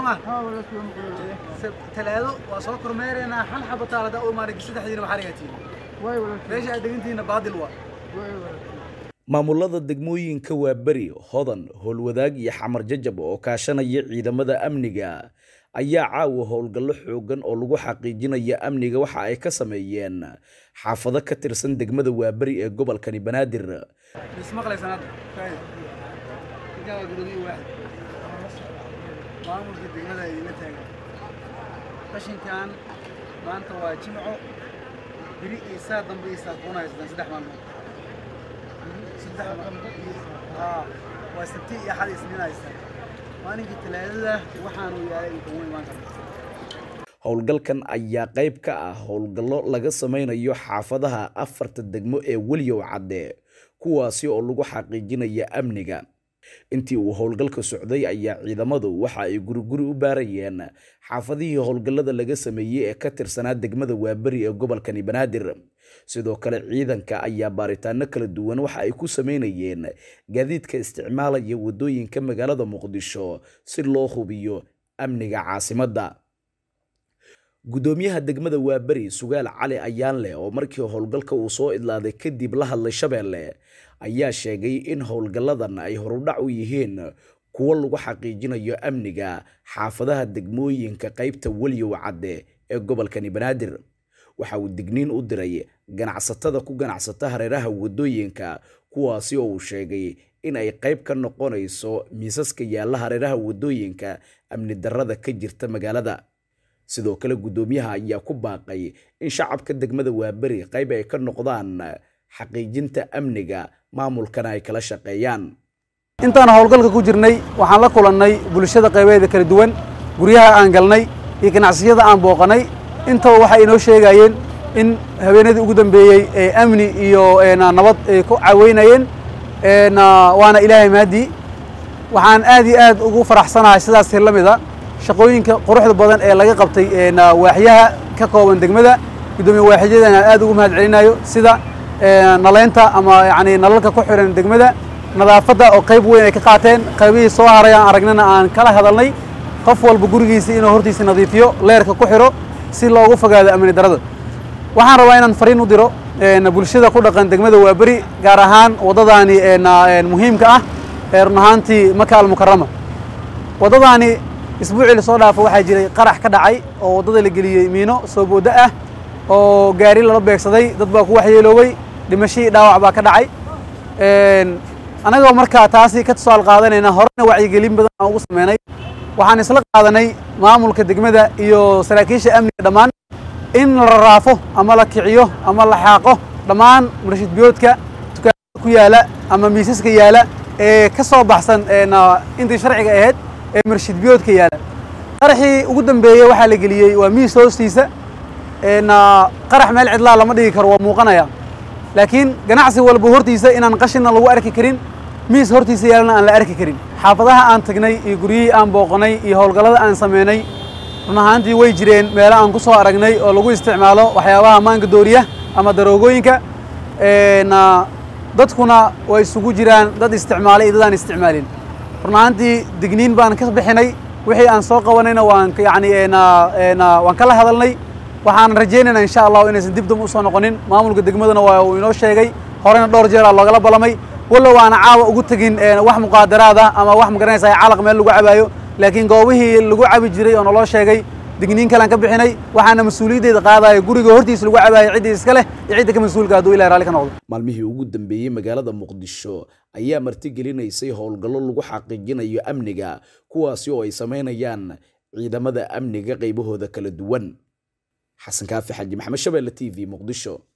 ma talaado waa soo kormeeraynaa hal xaba taalada u imaanay saddexdiina waxaa dhigatiin meesha aad degantihiina baadil waa maamulada degmooyinka waaberi hodan howlwadaag iyo xamar jajab oo kaashanaya ciidamada amniga ayaa caawa howlgallo xoogan oo lagu xaqiijinaya amniga waxa ay ka sameeyeen xaafado ka tirsan degmada waaberi ee gobolkani banaadir ismaqlaysan hadda igaa gudoomiye waaxid maamulka degmada idinla taagan qashinkan maanta waa jimco biri iyo saa dambe iyo saa kuuna haystaan saddex maalmood saddex haa waa sabti iyo axad isniin haystaan maalinkii talaadada waxaanu yaalay in kugu imaan karta howlgalkan ayaa qayb ka ah howlgallo laga sameynayo xaafadaha afarta degmo ee weliyow cadde kuwaasi oo lagu xaqiijinaya amniga intii uu howlgalka socday ayaa ciidamadu waxa ay guriguri u baarayeen xaafadihii howlgallada laga sameeyey ee ka tirsanaa degmada waaberi ee gobolkani banaadir sidoo kale ciidanka ayaa baaritaano kala duwan waxa ay ku sameynayeen gaadiidka isticmaalaya wadooyinka magaalada muqdisho si loo hubiyo amniga caasimadda gudoomiyaha degmada waaberi sugaal cali ayaanleh oo markii howlgalka uu soo idlaaday kadib la hadlay shabeelle ayaa sheegay in howlgalladan ay horudhac u yihiin kuwo lagu xaqiijinayo amniga xaafadaha degmooyinka qaybta weliyow cadde ee gobolkani banaadir waxa uu digniin u diray ganacsatada ku ganacsata hareeraha wadooyinka kuwaasi oo uu sheegay in ay qayb ka noqonayso miisaska yaalla hareeraha wadooyinka amni darrada ka jirta magaalada sidoo kale guddoomiyaha ayaa ku baaqay in shacabka degmada waaberi qayb ay ka noqdaan xaqiijinta amniga maamulkana ay kala shaqeeyaan intaan howlgalka ku jirnay waxaan la kulannay bulshada qaybeeda kala duwan guryaha aan galnay iyo ganacsiyada aan booqanay intaba waxay inoo sheegayeen in habeenadii ugu dambeeyey ee amni iyo nabad ay ku caweynayeen waana ilaahay mahadii waxaan aad iyo aad ugu faraxsanahay sidaas la mid a shaqooyinka quruxda badan ee laga qabtay waaxyaha ka kooban degmada guddoomiye waaxyadana aad ugu mahad celinayo sida naleynta ama yani nalalka ku xiran degmada nadaafadda oo qayb weyn ay ka qaateen qaybihii soo haray aan aragnana aan kala hadalnay qof walba gurigiisa inuu hortiisa nadiifiyo leerka ku xiro si loogu fogaado amni darada waxaan rabaa inaan fariin u diro bulshada ku dhaqan degmada waaberi gaar ahaan waddadaani muhiimka ah ee run ahaantii maka almukarama waddadaani isbuucii lasoo dhaafo waxaa jiray qarax ka dhacay oo waddada la geliyey miino soo boodo ah oo gaari lala beegsaday dad baa ku waxyeeloobay dhimashihii dhaawac baa ka dhacay annagoo markaa taasi ka tusaal qaadanayna horena wacyigelin badan aan ugu sameynay waxaan isla qaadanay maamulka degmada iyo saraakiisha amniga dhammaan in la raraafo ama la kiciyo ama la xaaqo dhammaan murashid biyoodka dukaanada ku yaala ama miisaska yaala ee ka soo baxsan intii sharciga ahayd ee murashid biyoodka yaala qaraxii ugu dambeeyey waxaa la geliyey waa miis hoostiisa qarax meel cidlaa lama dhigi karo waa muuqanaya laakiin ganacsi walba hortiisa inaan qashinna lagu arki karin miis hortiisa yaalana aan la arki karin xaafadaha aan tagnay iyo guryihii aan booqanay iyo howlgallada aan sameynay run ahaantii way jireen meelo aan ku soo aragnay oo lagu isticmaalo waxyaabaha maanka dooriya ama daroogooyinka dadkuna way isugu jiraan dad isticmaalay iyo dad aan isticmaalin run ahaantii digniin baan ka bixinay wixii aan soo qabanayna waan yani waan kala hadalnay waxaan rajaynaynaa insha allahu inaysan dib dam usoo noqonin maamulka degmadana waa uu inoo sheegay horena dhowr jeer aa loogala balamay wallow aana caawa ugu tegin wax muqaadaraad ah ama wax magaranaysa calaq meel lagu cabaayo laakiin goobihii lagu cabi jiray oo naloo sheegay digniin kalean ka bixinay waxaana mas-uuliyaddeeda qaadaya guriga hortiisa lagu cabaayo ciddii iska leh iyo cidda ka mas-uulka hadduu ilahi raalli ka noqdo maalmihii ugu dambeeyey magaalada muqdisho ayaa martigelinaysay howlgallo lagu xaqiijinayo amniga kuwaasi oo ay sameynayaan ciidamada amniga qaybahooda kala duwan xasan kaafi xaji maxamed shabeelle t v muqdisho